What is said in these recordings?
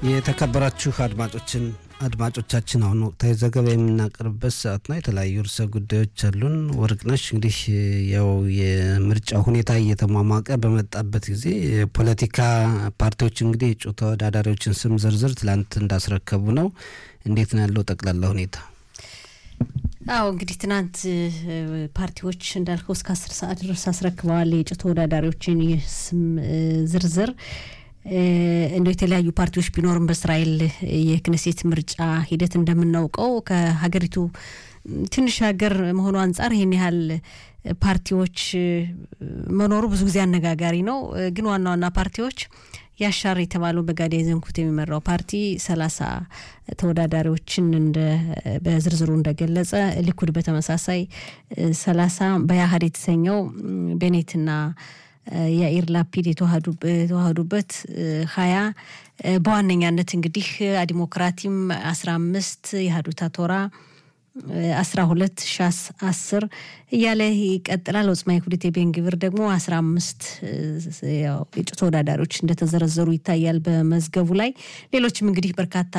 የተከበራችሁ አድማጮችን አድማጮቻችን አሁን ወቅታዊ ዘገባ የምናቀርብበት ሰዓት ነው። የተለያዩ ርዕሰ ጉዳዮች አሉን። ወርቅነሽ እንግዲህ ያው የምርጫ ሁኔታ እየተሟሟቀ በመጣበት ጊዜ የፖለቲካ ፓርቲዎች እንግዲህ የእጩ ተወዳዳሪዎችን ስም ዝርዝር ትላንት እንዳስረከቡ ነው። እንዴት ነው ያለው ጠቅላላ ሁኔታ? አዎ እንግዲህ ትናንት ፓርቲዎች እንዳልከው እስከ አስር ሰዓት ድረስ አስረክበዋል የእጩ ተወዳዳሪዎችን የስም ዝርዝር እንደ የተለያዩ ፓርቲዎች ቢኖርም በእስራኤል የክነሴት ምርጫ ሂደት እንደምናውቀው ከሀገሪቱ ትንሽ ሀገር መሆኑ አንጻር ይህን ያህል ፓርቲዎች መኖሩ ብዙ ጊዜ አነጋጋሪ ነው። ግን ዋና ዋና ፓርቲዎች ያሻር የተባለው በጋዲ ዘንኩት የሚመራው ፓርቲ ሰላሳ ተወዳዳሪዎችን እንደ በዝርዝሩ እንደገለጸ ሊኩድ በተመሳሳይ ሰላሳ በያህድ የተሰኘው ቤኔትና የኢር ላፒድ የተዋህዱበት ሀያ በዋነኛነት እንግዲህ ዲሞክራቲም አስራ አምስት የሀዱታ ቶራ አስራ ሁለት ሻስ አስር እያለ ይቀጥላል። ወጽማ ይሁዲት የቤንግብር ደግሞ አስራ አምስት የእጩ ተወዳዳሪዎች እንደተዘረዘሩ ይታያል በመዝገቡ ላይ። ሌሎችም እንግዲህ በርካታ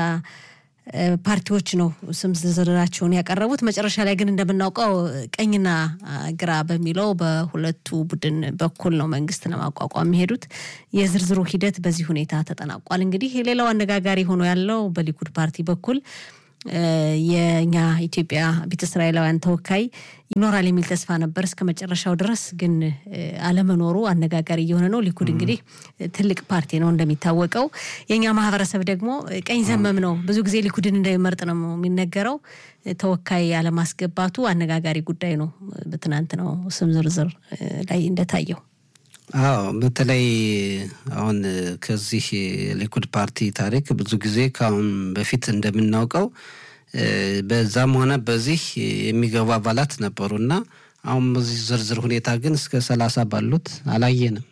ፓርቲዎች ነው ስም ዝርዝራቸውን ያቀረቡት። መጨረሻ ላይ ግን እንደምናውቀው ቀኝና ግራ በሚለው በሁለቱ ቡድን በኩል ነው መንግስት ለማቋቋም የሚሄዱት። የዝርዝሩ ሂደት በዚህ ሁኔታ ተጠናቋል። እንግዲህ ሌላው አነጋጋሪ ሆኖ ያለው በሊኩድ ፓርቲ በኩል የእኛ ኢትዮጵያ ቤተ እስራኤላውያን ተወካይ ይኖራል የሚል ተስፋ ነበር እስከ መጨረሻው ድረስ ግን አለመኖሩ አነጋጋሪ እየሆነ ነው። ሊኩድ እንግዲህ ትልቅ ፓርቲ ነው እንደሚታወቀው። የእኛ ማህበረሰብ ደግሞ ቀኝ ዘመም ነው። ብዙ ጊዜ ሊኩድን እንደሚመርጥ ነው የሚነገረው። ተወካይ አለማስገባቱ አነጋጋሪ ጉዳይ ነው። በትናንት ነው ስም ዝርዝር ላይ እንደታየው። አዎ በተለይ አሁን ከዚህ ሊኩድ ፓርቲ ታሪክ ብዙ ጊዜ ከአሁን በፊት እንደምናውቀው በዛም ሆነ በዚህ የሚገቡ አባላት ነበሩና አሁን በዚህ ዝርዝር ሁኔታ ግን እስከ ሰላሳ ባሉት አላየንም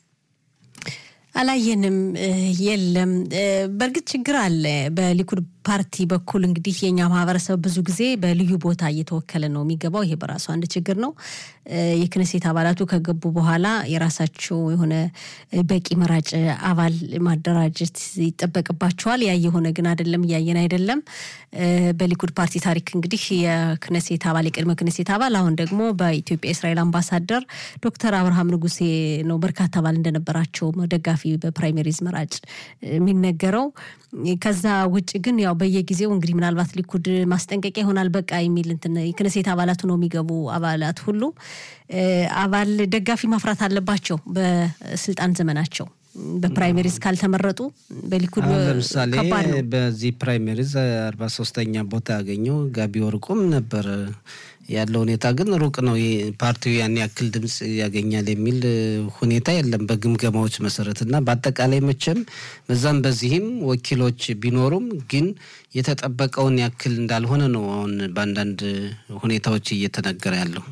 አላየንም የለም። በእርግጥ ችግር አለ በሊኩድ ፓርቲ በኩል እንግዲህ የኛ ማህበረሰብ ብዙ ጊዜ በልዩ ቦታ እየተወከለ ነው የሚገባው። ይሄ በራሱ አንድ ችግር ነው። የክነሴት አባላቱ ከገቡ በኋላ የራሳቸው የሆነ በቂ መራጭ አባል ማደራጀት ይጠበቅባቸዋል። ያ የሆነ ግን አይደለም፣ እያየን አይደለም። በሊኩድ ፓርቲ ታሪክ እንግዲህ የክነሴት አባል የቅድመ ክነሴት አባል አሁን ደግሞ በኢትዮጵያ የእስራኤል አምባሳደር ዶክተር አብርሃም ንጉሴ ነው በርካታ አባል እንደነበራቸው ደጋፊ በፕራይሜሪዝ መራጭ የሚነገረው። ከዛ ውጭ ግን ያው በየጊዜው እንግዲህ ምናልባት ሊኩድ ማስጠንቀቂያ ይሆናል በቃ የሚል እንትን የክነሴት አባላቱ ነው የሚገቡ አባላት ሁሉ አባል ደጋፊ ማፍራት አለባቸው በስልጣን ዘመናቸው። በፕራይሜሪዝ ካልተመረጡ በሊኩድ ለምሳሌ በዚህ ፕራይሜሪዝ አርባ ሶስተኛ ቦታ ያገኘው ጋቢ ወርቁም ነበር። ያለው ሁኔታ ግን ሩቅ ነው። ፓርቲው ያን ያክል ድምፅ ያገኛል የሚል ሁኔታ የለም በግምገማዎች መሰረት እና በአጠቃላይ መቼም በዛም በዚህም ወኪሎች ቢኖሩም ግን የተጠበቀውን ያክል እንዳልሆነ ነው አሁን በአንዳንድ ሁኔታዎች እየተነገረ ያለው።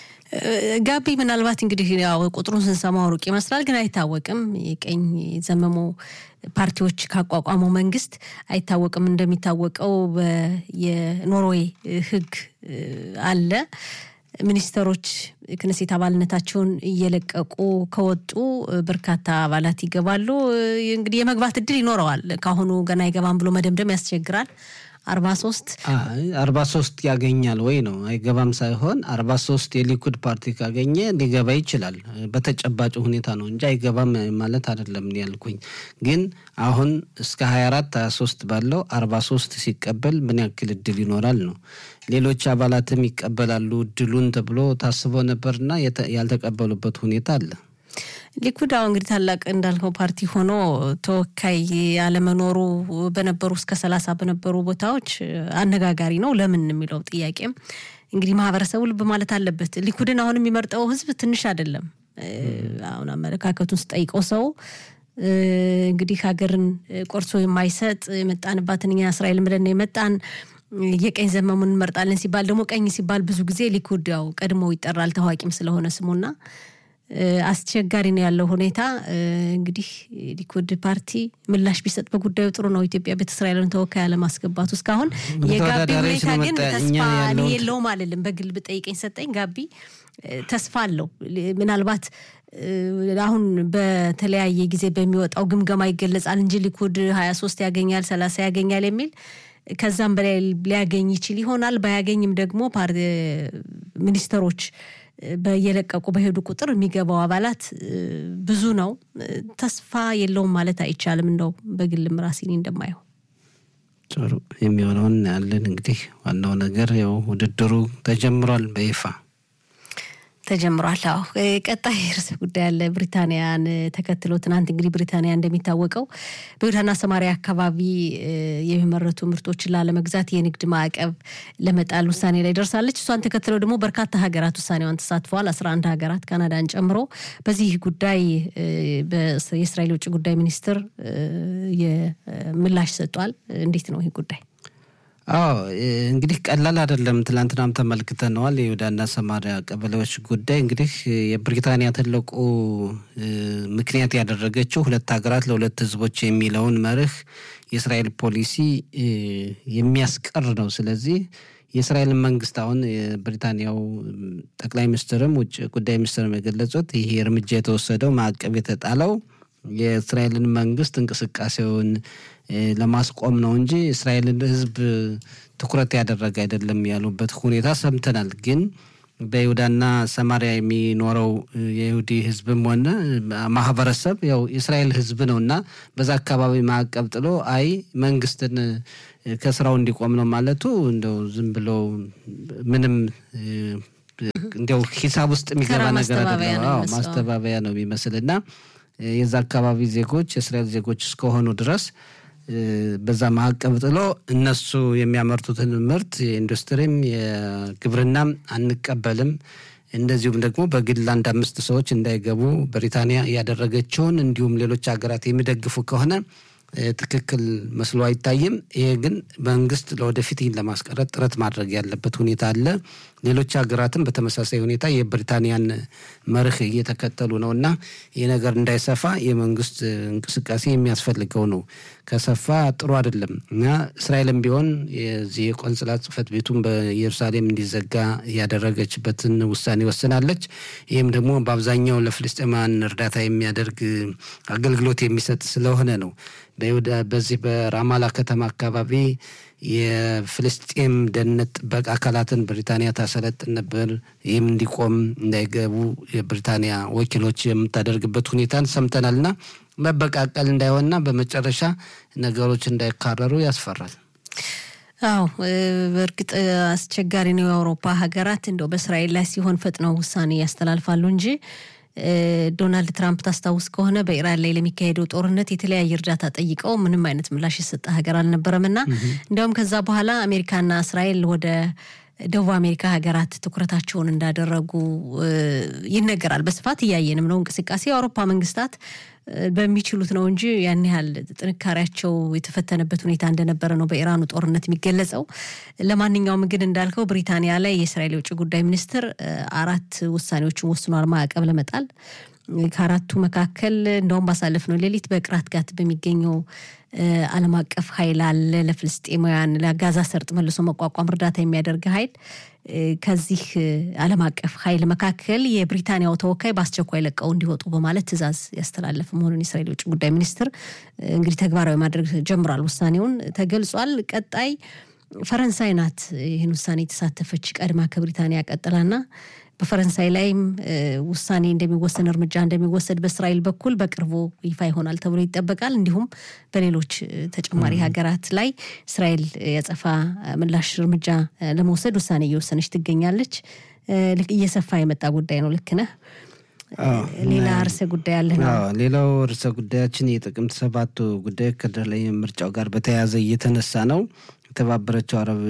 ጋቢ ምናልባት እንግዲህ ያው ቁጥሩን ስንሰማው ሩቅ ይመስላል፣ ግን አይታወቅም። የቀኝ ዘመሙ ፓርቲዎች ካቋቋመው መንግስት አይታወቅም። እንደሚታወቀው የኖርዌይ ሕግ አለ። ሚኒስተሮች ክነሴት አባልነታቸውን እየለቀቁ ከወጡ በርካታ አባላት ይገባሉ። እንግዲህ የመግባት እድል ይኖረዋል። ከአሁኑ ገና አይገባም ብሎ መደምደም ያስቸግራል። አርባ ሶስት አርባ ሶስት ያገኛል ወይ ነው አይገባም ሳይሆን አርባ ሶስት የሊኩድ ፓርቲ ካገኘ ሊገባ ይችላል። በተጨባጭ ሁኔታ ነው እንጂ አይገባም ማለት አይደለም ያልኩኝ። ግን አሁን እስከ ሀያ አራት ሀያ ሶስት ባለው አርባ ሶስት ሲቀበል ምን ያክል እድል ይኖራል ነው። ሌሎች አባላትም ይቀበላሉ እድሉን ተብሎ ታስቦ ነበርና ያልተቀበሉበት ሁኔታ አለ። ሊኩድ አሁን እንግዲህ ታላቅ እንዳልከው ፓርቲ ሆኖ ተወካይ ያለመኖሩ በነበሩ እስከ ሰላሳ በነበሩ ቦታዎች አነጋጋሪ ነው። ለምን የሚለው ጥያቄም እንግዲህ ማህበረሰቡ ልብ ማለት አለበት። ሊኩድን አሁን የሚመርጠው ህዝብ ትንሽ አይደለም። አሁን አመለካከቱን ስጠይቀው ሰው እንግዲህ ሀገርን ቆርሶ የማይሰጥ የመጣንባትን እኛ እስራኤል ብለን የመጣን የቀኝ ዘመሙን እንመርጣለን ሲባል ደግሞ ቀኝ ሲባል ብዙ ጊዜ ሊኩድ ያው ቀድሞ ይጠራል ታዋቂም ስለሆነ ስሙና አስቸጋሪ ነው ያለው ሁኔታ። እንግዲህ ሊኩድ ፓርቲ ምላሽ ቢሰጥ በጉዳዩ ጥሩ ነው። ኢትዮጵያ ቤተ እስራኤልን ተወካይ አለማስገባቱ እስካሁን የጋቢ ሁኔታ ግን ተስፋ የለውም አልልም። በግል ብጠይቀኝ ሰጠኝ ጋቢ ተስፋ አለው። ምናልባት አሁን በተለያየ ጊዜ በሚወጣው ግምገማ ይገለጻል እንጂ ሊኩድ ሀያ ሶስት ያገኛል ሰላሳ ያገኛል የሚል ከዛም በላይ ሊያገኝ ይችል ይሆናል። ባያገኝም ደግሞ ሚኒስተሮች በየለቀቁ በሄዱ ቁጥር የሚገባው አባላት ብዙ ነው። ተስፋ የለውም ማለት አይቻልም። እንደው በግልም ራሴን እንደማየው ጥሩ የሚሆነውን ያለን እንግዲህ ዋናው ነገር ያው ውድድሩ ተጀምሯል በይፋ ተጀምሯል። አዎ ቀጣይ ርዕሰ ጉዳይ ያለ ብሪታንያን ተከትሎ ትናንት እንግዲህ ብሪታንያ እንደሚታወቀው በይሁዳና ሰማሪያ አካባቢ የሚመረቱ ምርቶችን ላለመግዛት የንግድ ማዕቀብ ለመጣል ውሳኔ ላይ ደርሳለች። እሷን ተከትለው ደግሞ በርካታ ሀገራት ውሳኔዋን ተሳትፈዋል። አስራ አንድ ሀገራት ካናዳን ጨምሮ። በዚህ ጉዳይ የእስራኤል የውጭ ጉዳይ ሚኒስትር ምላሽ ሰጧል። እንዴት ነው ይህ ጉዳይ? አዎ እንግዲህ ቀላል አይደለም። ትላንትናም ተመልክተነዋል። የይሁዳና ሰማሪያ ቀበሌዎች ጉዳይ እንግዲህ የብሪታንያ ትልቁ ምክንያት ያደረገችው ሁለት ሀገራት ለሁለት ሕዝቦች የሚለውን መርህ የእስራኤል ፖሊሲ የሚያስቀር ነው። ስለዚህ የእስራኤልን መንግስት አሁን የብሪታንያው ጠቅላይ ሚኒስትርም ውጭ ጉዳይ ሚኒስትርም የገለጹት ይሄ እርምጃ የተወሰደው ማዕቀብ የተጣለው የእስራኤልን መንግስት እንቅስቃሴውን ለማስቆም ነው እንጂ እስራኤልን ህዝብ ትኩረት ያደረገ አይደለም ያሉበት ሁኔታ ሰምተናል። ግን በይሁዳና ሰማሪያ የሚኖረው የይሁዲ ህዝብም ሆነ ማህበረሰብ ያው የእስራኤል ህዝብ ነው እና በዛ አካባቢ ማዕቀብ ጥሎ አይ መንግስትን ከስራው እንዲቆም ነው ማለቱ እንደው ዝም ብሎ ምንም እንዲያው ሂሳብ ውስጥ የሚገባ ነገር አይደለም። ማስተባበያ ነው የሚመስል እና የዛ አካባቢ ዜጎች የእስራኤል ዜጎች እስከሆኑ ድረስ በዛ ማዕቀብ ጥሎ እነሱ የሚያመርቱትን ምርት የኢንዱስትሪም የግብርናም አንቀበልም፣ እንደዚሁም ደግሞ በግል አንድ አምስት ሰዎች እንዳይገቡ ብሪታንያ ያደረገችውን እንዲሁም ሌሎች ሀገራት የሚደግፉ ከሆነ ትክክል መስሎ አይታይም። ይሄ ግን መንግስት ለወደፊት ይህን ለማስቀረት ጥረት ማድረግ ያለበት ሁኔታ አለ። ሌሎች ሀገራትም በተመሳሳይ ሁኔታ የብሪታንያን መርህ እየተከተሉ ነው እና ይህ ነገር እንዳይሰፋ የመንግስት እንቅስቃሴ የሚያስፈልገው ነው። ከሰፋ ጥሩ አይደለም እና እስራኤልም ቢሆን የዚህ የቆንጽላ ጽሕፈት ቤቱን በኢየሩሳሌም እንዲዘጋ ያደረገችበትን ውሳኔ ወስናለች። ይህም ደግሞ በአብዛኛው ለፍልስጤማውያን እርዳታ የሚያደርግ አገልግሎት የሚሰጥ ስለሆነ ነው። በዚህ በራማላ ከተማ አካባቢ የፍልስጤም ደህንነት ጥበቃ አካላትን ብሪታንያ ታሰለጥን ነበር። ይህም እንዲቆም እንዳይገቡ የብሪታንያ ወኪሎች የምታደርግበት ሁኔታን ሰምተናል እና መበቃቀል እንዳይሆንና በመጨረሻ ነገሮች እንዳይካረሩ ያስፈራል። አዎ በእርግጥ አስቸጋሪ ነው። የአውሮፓ ሀገራት እንደው በእስራኤል ላይ ሲሆን ፈጥነው ውሳኔ ያስተላልፋሉ እንጂ ዶናልድ ትራምፕ ታስታውስ ከሆነ በኢራን ላይ ለሚካሄደው ጦርነት የተለያየ እርዳታ ጠይቀው ምንም አይነት ምላሽ የሰጠ ሀገር አልነበረም እና እንዲያውም ከዛ በኋላ አሜሪካና እስራኤል ወደ ደቡብ አሜሪካ ሀገራት ትኩረታቸውን እንዳደረጉ ይነገራል። በስፋት እያየንም ነው እንቅስቃሴ የአውሮፓ መንግስታት በሚችሉት ነው እንጂ ያን ያህል ጥንካሬያቸው የተፈተነበት ሁኔታ እንደነበረ ነው በኢራኑ ጦርነት የሚገለጸው። ለማንኛውም ግን እንዳልከው ብሪታንያ ላይ የእስራኤል የውጭ ጉዳይ ሚኒስትር አራት ውሳኔዎችን ወስኗል ማዕቀብ ለመጣል ከአራቱ መካከል እንደውም ባሳለፍነው ሌሊት በቅራት ጋት በሚገኘው ዓለም አቀፍ ኃይል አለ ለፍልስጤማውያን ለጋዛ ሰርጥ መልሶ መቋቋም እርዳታ የሚያደርግ ኃይል ከዚህ ዓለም አቀፍ ኃይል መካከል የብሪታንያው ተወካይ በአስቸኳይ ለቀው እንዲወጡ በማለት ትዕዛዝ ያስተላለፈ መሆኑን የእስራኤል የውጭ ጉዳይ ሚኒስትር እንግዲህ ተግባራዊ ማድረግ ጀምሯል። ውሳኔውን ተገልጿል። ቀጣይ ፈረንሳይ ናት ይህን ውሳኔ የተሳተፈች ቀድማ ከብሪታንያ ቀጥላና በፈረንሳይ ላይም ውሳኔ እንደሚወሰን እርምጃ እንደሚወሰድ በእስራኤል በኩል በቅርቡ ይፋ ይሆናል ተብሎ ይጠበቃል። እንዲሁም በሌሎች ተጨማሪ ሀገራት ላይ እስራኤል የጸፋ ምላሽ እርምጃ ለመውሰድ ውሳኔ እየወሰነች ትገኛለች። እየሰፋ የመጣ ጉዳይ ነው። ልክ ነህ። ሌላ ርዕሰ ጉዳይ አለ ነው። ሌላው ርዕሰ ጉዳያችን የጥቅምት ሰባቱ ጉዳይ ከላይ ምርጫው ጋር በተያያዘ እየተነሳ ነው። የተባበረችው አረብ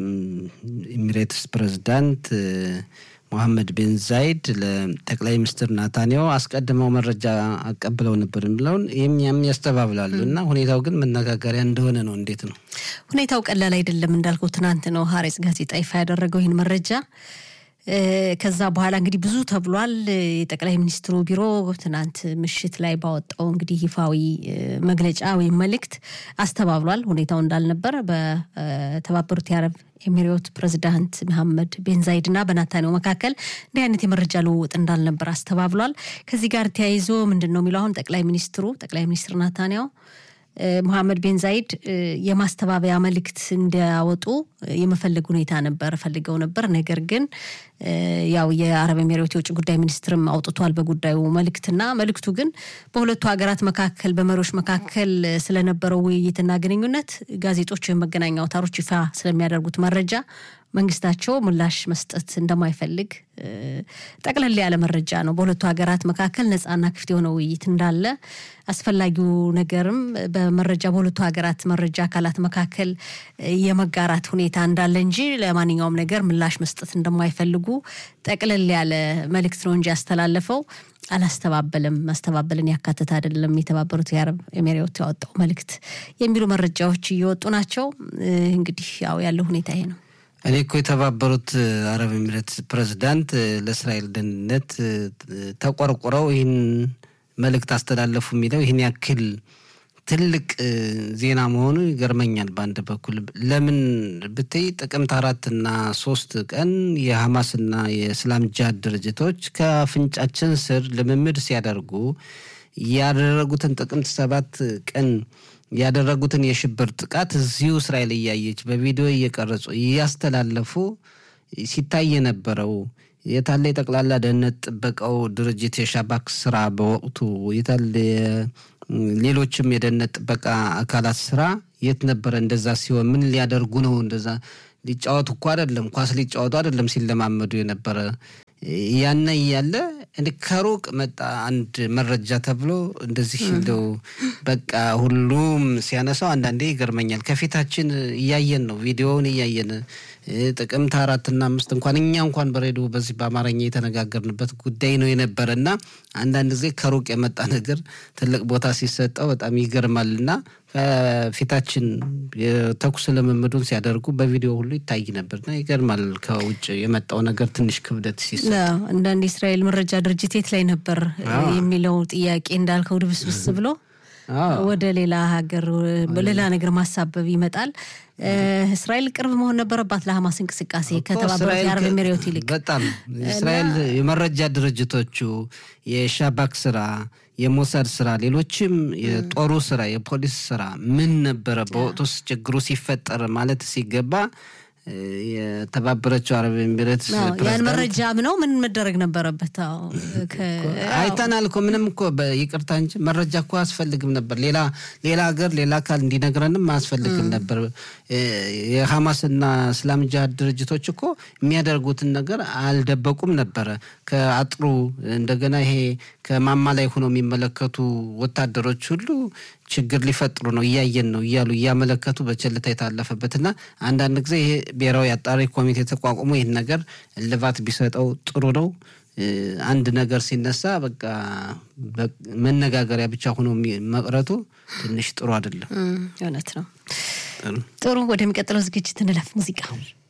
ኤሚሬትስ ፕሬዝዳንት ሞሐመድ ቤን ዛይድ ለጠቅላይ ሚኒስትር ናታንያሁ አስቀድመው መረጃ አቀብለው ነበር ብለውን ይህም ያም ያስተባብላሉ እና ሁኔታው ግን መነጋገሪያ እንደሆነ ነው። እንዴት ነው ሁኔታው? ቀላል አይደለም እንዳልከው ትናንት ነው ሀሬጽ ጋዜጣ ይፋ ያደረገው ይህን መረጃ ከዛ በኋላ እንግዲህ ብዙ ተብሏል። የጠቅላይ ሚኒስትሩ ቢሮ ትናንት ምሽት ላይ ባወጣው እንግዲህ ይፋዊ መግለጫ ወይም መልእክት አስተባብሏል ሁኔታው እንዳልነበር በተባበሩት የአረብ ኤሚሬት ፕሬዚዳንት መሐመድ ቤን ዛይድ እና በናታንያሁ መካከል እንዲህ አይነት የመረጃ ልውውጥ እንዳልነበር አስተባብሏል። ከዚህ ጋር ተያይዞ ምንድን ነው የሚለው አሁን ጠቅላይ ሚኒስትሩ ጠቅላይ ሚኒስትር ናታንያሁ መሐመድ ቤን ዛይድ የማስተባበያ መልእክት እንዲያወጡ የመፈለግ ሁኔታ ነበር ፈልገው ነበር። ነገር ግን ያው የአረብ ኤሚሬት የውጭ ጉዳይ ሚኒስትርም አውጥቷል በጉዳዩ መልእክትና መልእክቱ ግን በሁለቱ ሀገራት መካከል በመሪዎች መካከል ስለነበረው ውይይትና ግንኙነት ጋዜጦች ወይም መገናኛ አውታሮች ይፋ ስለሚያደርጉት መረጃ መንግስታቸው ምላሽ መስጠት እንደማይፈልግ ጠቅለል ያለ መረጃ ነው። በሁለቱ ሀገራት መካከል ነፃና ክፍት የሆነ ውይይት እንዳለ አስፈላጊው ነገርም በመረጃ በሁለቱ ሀገራት መረጃ አካላት መካከል የመጋራት ሁኔታ እንዳለ እንጂ ለማንኛውም ነገር ምላሽ መስጠት እንደማይፈልጉ ጠቅለል ያለ መልእክት ነው እንጂ ያስተላለፈው አላስተባበልም፣ ማስተባበልን ያካተተ አይደለም የተባበሩት የአረብ ኤሚሬት ያወጣው መልእክት የሚሉ መረጃዎች እየወጡ ናቸው። እንግዲህ ያው ያለው ሁኔታ ይሄ ነው። እኔ እኮ የተባበሩት አረብ ኤሚሬት ፕሬዚዳንት ለእስራኤል ደህንነት ተቆርቁረው ይህን መልእክት አስተላለፉ የሚለው ይህን ያክል ትልቅ ዜና መሆኑ ይገርመኛል። በአንድ በኩል ለምን ብትይ ጥቅምት አራትና ሶስት ቀን የሐማስና የእስላም ጃድ ድርጅቶች ከአፍንጫችን ስር ልምምድ ሲያደርጉ ያደረጉትን ጥቅምት ሰባት ቀን ያደረጉትን የሽብር ጥቃት እዚሁ እስራኤል እያየች በቪዲዮ እየቀረጹ እያስተላለፉ ሲታይ የነበረው የታለ የጠቅላላ ደህንነት ጥበቃው ድርጅት የሻባክ ስራ በወቅቱ የታለ ሌሎችም የደህንነት ጥበቃ አካላት ስራ የት ነበረ? እንደዛ ሲሆን ምን ሊያደርጉ ነው? እንደዛ ሊጫወቱ እኮ አይደለም፣ ኳስ ሊጫወቱ አይደለም ሲለማመዱ የነበረ ያነ እያለ ከሩቅ መጣ አንድ መረጃ ተብሎ እንደዚህ እንደው በቃ ሁሉም ሲያነሳው አንዳንዴ ይገርመኛል። ከፊታችን እያየን ነው፣ ቪዲዮውን እያየን ጥቅምት አራትና አምስት እንኳን እኛ እንኳን በሬዲዮ በዚህ በአማርኛ የተነጋገርንበት ጉዳይ ነው የነበረ እና አንዳንድ ጊዜ ከሩቅ የመጣ ነገር ትልቅ ቦታ ሲሰጠው በጣም ይገርማል እና ከፊታችን የተኩስ ልምምዱን ሲያደርጉ በቪዲዮ ሁሉ ይታይ ነበርና ይገርማል። ከውጭ የመጣው ነገር ትንሽ ክብደት ሲሰጥ አንዳንድ የእስራኤል መረጃ ድርጅት የት ላይ ነበር የሚለው ጥያቄ እንዳልከው ድብስብስ ብሎ ወደ ሌላ ሀገር ሌላ ነገር ማሳበብ ይመጣል። እስራኤል ቅርብ መሆን ነበረባት ለሐማስ እንቅስቃሴ ከተባበሩት የአረብ ኤሚሬት ይልቅ በጣም እስራኤል የመረጃ ድርጅቶቹ የሻባክ ስራ፣ የሞሳድ ስራ፣ ሌሎችም የጦሩ ስራ፣ የፖሊስ ስራ ምን ነበረ በወቅቱ ችግሩ ሲፈጠር ማለት ሲገባ የተባበረችው አረብ ኤሚሬት ያን መረጃ ምነው ምን መደረግ ነበረበት? አይተናል እኮ ምንም እኮ ይቅርታ እንጂ መረጃ እኮ አያስፈልግም ነበር። ሌላ ሌላ ሀገር ሌላ አካል እንዲነግረንም አያስፈልግም ነበር። የሐማስና እስላም ጃሃድ ድርጅቶች እኮ የሚያደርጉትን ነገር አልደበቁም ነበረ። ከአጥሩ እንደገና ይሄ ከማማ ላይ ሆነው የሚመለከቱ ወታደሮች ሁሉ ችግር ሊፈጥሩ ነው እያየን ነው እያሉ እያመለከቱ በቸልታ የታለፈበትና አንዳንድ ጊዜ ይሄ ብሔራዊ አጣሪ ኮሚቴ ተቋቁሞ ይህን ነገር እልባት ቢሰጠው ጥሩ ነው። አንድ ነገር ሲነሳ በቃ መነጋገሪያ ብቻ ሆኖ መቅረቱ ትንሽ ጥሩ አይደለም። እውነት ነው። ጥሩ ወደሚቀጥለው ዝግጅት እንለፍ። ሙዚቃ